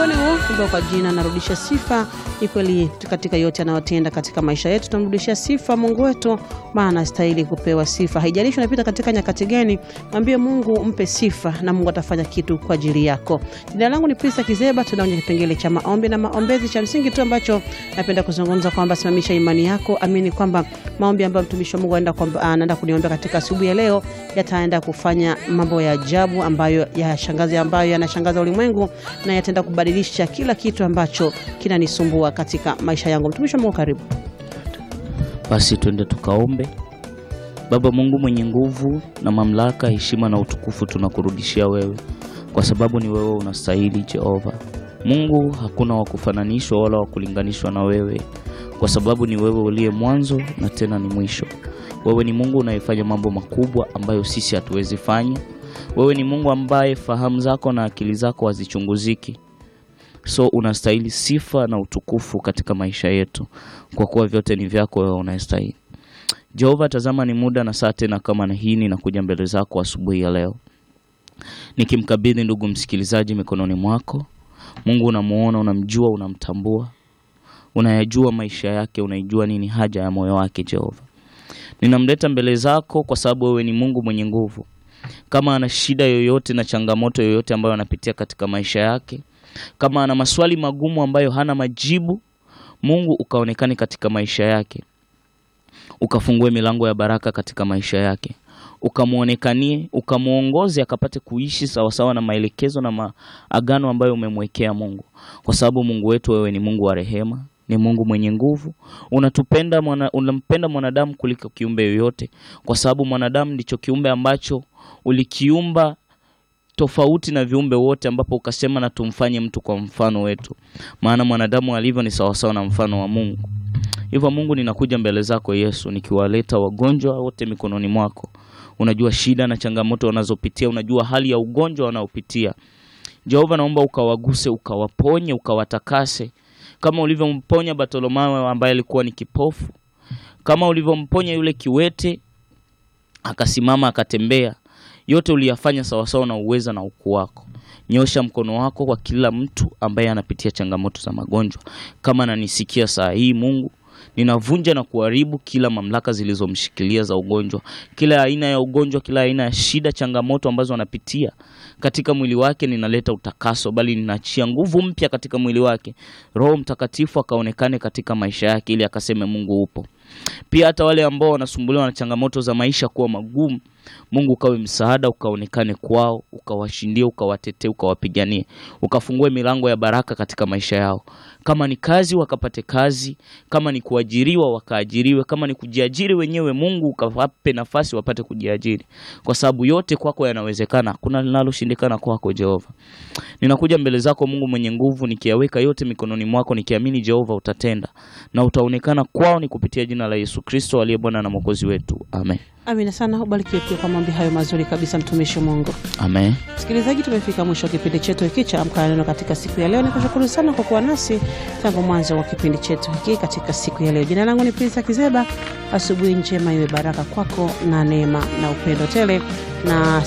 ni huo ambao kwa jina narudisha sifa. Ni kweli katika yote anayotenda katika maisha yetu tunamrudishia sifa Mungu wetu, maana anastahili kupewa sifa. Haijalishi unapita katika nyakati gani, mwambie Mungu, mpe sifa na Mungu atafanya kitu kwa ajili yako. Jina langu ni Prista Kizeba, tunaonye kipengele cha maombi na maombezi. Cha msingi tu ambacho napenda kuzungumza kwamba simamisha imani yako, amini kwamba maombi ambayo mtumishi wa Mungu anaenda kwamba- anaenda kuniombea katika asubuhi ya leo yataenda kufanya mambo ya ajabu ambayo yashangaza ambayo yanashangaza ulimwengu na yataenda kubadilisha kila kitu ambacho kinanisumbua katika maisha yangu. Mtumishi wa Mungu, karibu. Basi twende tukaombe. Baba Mungu mwenye nguvu na mamlaka, heshima na utukufu tunakurudishia wewe, kwa sababu ni wewe unastahili Jehova Mungu. Hakuna wa kufananishwa wala wa kulinganishwa na wewe, kwa sababu ni wewe uliye mwanzo na tena ni mwisho. Wewe ni Mungu unayefanya mambo makubwa ambayo sisi hatuwezi fanya. Wewe ni Mungu ambaye fahamu zako na akili zako hazichunguziki. So unastahili sifa na utukufu katika maisha yetu, kwa kuwa vyote ni vyako wewe unastahili. Jehova, tazama ni muda na saa tena kama na hii ninakuja mbele zako asubuhi ya leo, nikimkabidhi ndugu msikilizaji mikononi mwako. Mungu unamuona, unamjua, unamtambua, unayajua maisha yake, unaijua nini haja ya moyo wake. Jehova, ninamleta mbele zako kwa sababu wewe ni Mungu mwenye nguvu. Kama ana shida yoyote na changamoto yoyote ambayo anapitia katika maisha yake, kama ana maswali magumu ambayo hana majibu, Mungu ukaonekane katika maisha yake, ukafungue milango ya baraka katika maisha yake, ukamwonekanie, ukamwongoze akapate kuishi sawasawa na maelekezo na maagano ambayo umemwekea Mungu, kwa sababu Mungu wetu wewe ni Mungu wa rehema, ni Mungu mwenye nguvu. Unatupenda mwana, unampenda mwanadamu kuliko kiumbe yoyote, kwa sababu mwanadamu ndicho kiumbe ambacho ulikiumba tofauti na viumbe wote, ambapo ukasema na tumfanye mtu kwa mfano wetu, maana mwanadamu alivyo ni sawasawa na mfano wa Mungu. Hivyo Mungu, ninakuja mbele zako Yesu, nikiwaleta wagonjwa wote mikononi mwako. Unajua shida na changamoto wanazopitia, unajua hali ya ugonjwa wanaopitia. Jehova, naomba ukawaguse, ukawaponye, ukawatakase kama ulivyomponya Bartolomayo ambaye alikuwa ni kipofu, kama ulivyomponya yule kiwete akasimama akatembea. Yote uliyafanya sawasawa na uweza na ukuu wako. Nyosha mkono wako kwa kila mtu ambaye anapitia changamoto za magonjwa. Kama ananisikia saa hii, Mungu, ninavunja na kuharibu kila mamlaka zilizomshikilia za ugonjwa, kila aina ya ugonjwa, kila aina ya shida, changamoto ambazo anapitia katika mwili wake. Ninaleta utakaso, bali ninaachia nguvu mpya katika mwili wake. Roho Mtakatifu akaonekane katika maisha yake, ili akaseme Mungu upo. Pia hata wale ambao wanasumbuliwa na changamoto za maisha kuwa magumu, Mungu ukawe msaada, ukaonekane kwao, ukawashindie, ukawatetee, ukawapiganie, ukafungue milango ya baraka katika maisha yao. Kama ni kazi wakapate kazi, kama ni kuajiriwa wakaajiriwe, kama ni kujiajiri wenyewe, Mungu ukawape nafasi wapate kujiajiri, kwa sababu yote kwako yanawezekana, hakuna linaloshindikana kwako Jehova. Ninakuja mbele zako Mungu mwenye nguvu, nikiyaweka yote mikononi mwako, nikiamini Jehova utatenda na utaonekana kwao, ni kupitia jina la Yesu Kristo aliye Bwana na Mwokozi wetu, amen. Amina sana, ubarikiwe pia kwa maombi hayo mazuri kabisa, mtumishi wa Mungu. Amen. Msikilizaji, tumefika mwisho wa kipindi chetu hiki cha Amka na Neno katika siku ya leo. Nikushukuru sana kwa kuwa nasi tangu mwanzo wa kipindi chetu hiki katika siku ya leo. Jina langu ni Prinsa Kizeba. Asubuhi njema iwe baraka kwako na neema na upendo tele na